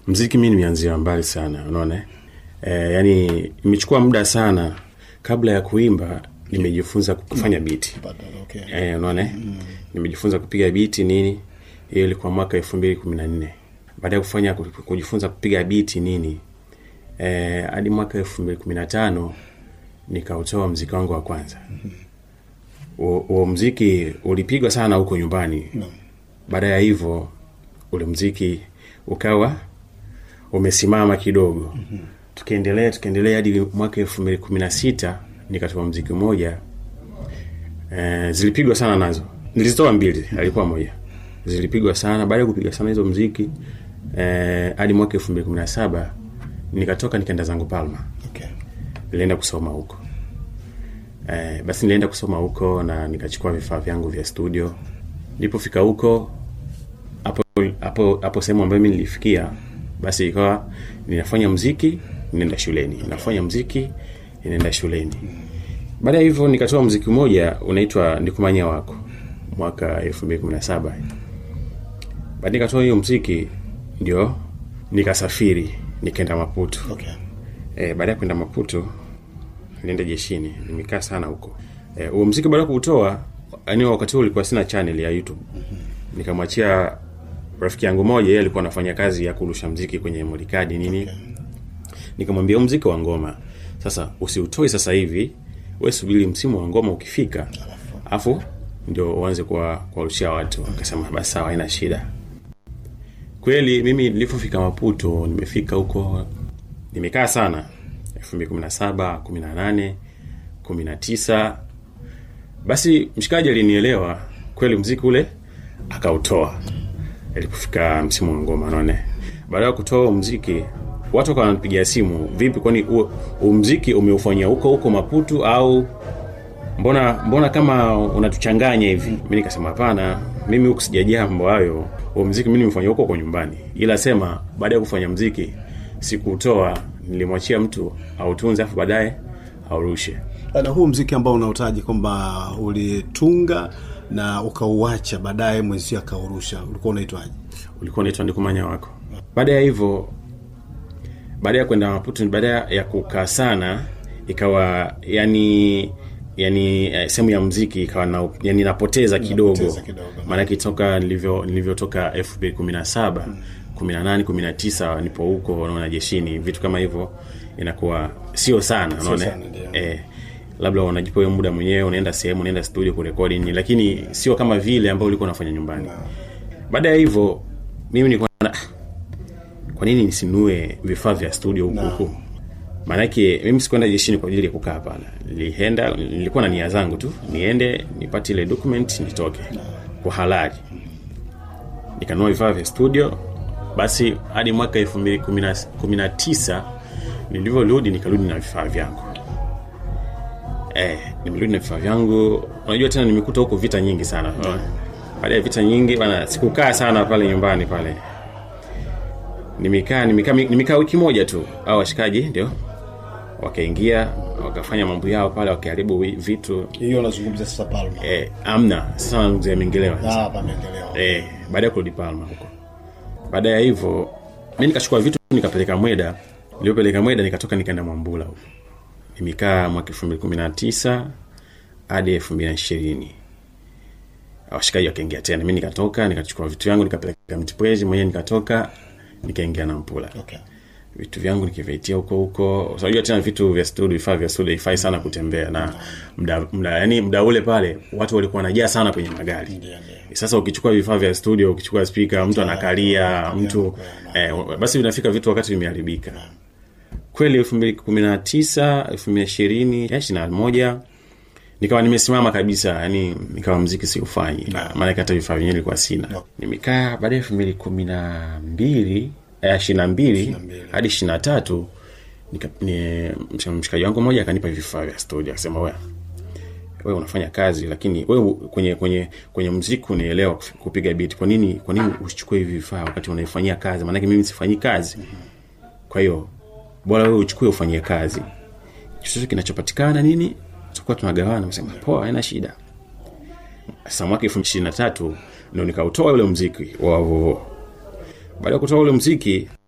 mziki mi nimeanzia mbali sana unaona e, yani imechukua muda sana kabla ya kuimba nimejifunza kufanya biti Okay. e, unaona mm. nimejifunza kupiga biti nini hiyo ilikuwa mwaka elfu mbili kumi na nne baada ya kufanya kujifunza kupiga biti nini eh, hadi mwaka elfu mbili kumi na tano nikautoa mziki wangu wa kwanza huo huo mziki ulipigwa sana huko nyumbani No. baada ya hivyo ule mziki ukawa umesimama kidogo mm-hmm. tukiendelea tukiendelea hadi mwaka elfu mbili kumi na sita nikatoa mziki mmoja eh, zilipigwa sana nazo nilizitoa mbili alikuwa moja zilipigwa sana baada ya kupiga sana hizo mziki eh, hadi mwaka elfu mbili kumi na saba nikatoka nikaenda zangu palma Okay. nilienda kusoma huko eh, basi nilienda kusoma huko na nikachukua vifaa vyangu vya studio nilipofika huko hapo hapo hapo sehemu ambayo mi nilifikia basi ikawa ninafanya mziki ninaenda shuleni nafanya mziki ninaenda shuleni baada ya hivyo nikatoa mziki mmoja unaitwa nikumanya wako mwaka elfu mbili kumi na saba baada nikatoa hiyo mziki ndio nikasafiri nikaenda maputo Okay. E, baada ya kwenda Maputo nilienda jeshini, nimekaa sana huko. Eh, huo mziki baada ya kuutoa, yani wakati huo ulikuwa sina channel ya YouTube. Nikamwachia rafiki yangu moja, yeye alikuwa anafanya kazi ya kurusha mziki kwenye modikadi nini. Nikamwambia huu mziki wa ngoma sasa usiutoe sasa hivi, wewe subiri msimu wa ngoma ukifika, afu ndio uanze kwa kuwarushia watu. Akasema basi sawa, haina shida. Kweli mimi nilipofika Maputo, nimefika huko nimekaa sana 2017 18 19 basi mshikaji alinielewa kweli mziki ule akautoa ilipofika msimu wa ngoma naone baada ya kutoa huo mziki watu wakawa wananipigia simu vipi kwani huo huo mziki umeufanyia huko huko maputu au mbona mbona kama unatuchanganya hivi mi nikasema hapana mimi huku sijajaa mambo hayo huo mziki mi nimefanya huko kwa nyumbani ila sema baada ya kufanya mziki sikuutoa nilimwachia mtu autunze afu baadaye aurushe na huu mziki ambao unautaji kwamba ulitunga na ukauacha baadaye mwenzio akaurusha ulikuwa unaitwaje ulikuwa unaitwa ndikumanya wako baada ya hivyo baada ya kwenda maputo baada ya kukaa sana ikawa yani yani eh, sehemu ya mziki ikawa na, yani napoteza kidogo Napoteza kidogo. maanake toka nilivyo nilivyotoka elfu mbili kumi na saba kumi na nane kumi na tisa nipo huko naona jeshini vitu kama hivyo inakuwa sio sana unaona sana, ndio. eh, labda unajipa wewe muda mwenyewe unaenda sehemu unaenda studio kurekodi nini lakini sio kama vile ambao ulikuwa unafanya nyumbani baada ya hivyo mimi nilikuwa na kwa nini nisinue vifaa vya studio huku huku maanake mimi sikuenda jeshini kwa ajili ya kukaa hapana nilienda nilikuwa na nia zangu tu niende nipate ile document nitoke kwa halali nikanunua vifaa vya studio basi hadi mwaka elfu mbili kumi na- kumi na tisa nilivyorudi nikarudi na vifaa vyangu eh, nimerudi na vifaa vyangu unajua tena nimekuta huko vita nyingi sana baada ya vita nyingi bana sikukaa sana pale nyumbani pale nimekaa nimekaa nimekaa wiki moja tu au washikaji ndio wakaingia wakafanya mambo yao pale wakiharibu wi- vitu hiyo unazungumzia sasa palma eh, amna sasa mzee amengelewa Ah, pameendelewa eh, baada ya kurudi Palma huko. Baada ya hivyo mi nikachukua vitu nikapeleka Mweda, nilipopeleka Mweda nikatoka nikaenda Mwambula huko. Nimekaa mwaka elfu mbili kumi na tisa hadi elfu mbili na ishirini washikaji wakaingia tena, mi nikatoka nikachukua vitu vyangu nikapeleka Mtipwezi mwenyewe, nikatoka nikaingia na Mpula okay. vitu vyangu nikivitia huko huko unajua tena vitu vya studio vifaa vya studio ifai sana kutembea na mda, mda, yani mda ule pale watu walikuwa wanajaa sana kwenye magari Ndio, ndio. sasa ukichukua vifaa vya studio ukichukua spika mtu anakalia mtu eh, basi vinafika vitu wakati vimeharibika kweli elfu mbili kumi na tisa elfu mbili ishirini ishiri na moja nikawa nimesimama kabisa yani nikawa mziki siufanyi Na maanake hata vifaa vyenyewe ilikuwa sina nimekaa baada ya elfu mbili kumi na mbili ishiri na mbili hadi ishiri na tatu nika- ni- msh- mshikaji wangu mmoja akanipa vifaa vya studio akasema wewe wewe unafanya kazi lakini wewe kwenye kwenye kwenye mziki unaelewa kuf- kupiga beat kwa nini kwa nini usichukue hivi vifaa wakati unaifanyia kazi maanake mimi sifanyi kazi kwa hiyo bora wewe uchukue ufanyie kazi chochote kinachopatikana nini tutakuwa tunagawana nasema poa haina shida sasa mwaka elfu ishirini na tatu ndo nikautoa ule mziki wa vovo baada ya kutoa ule mziki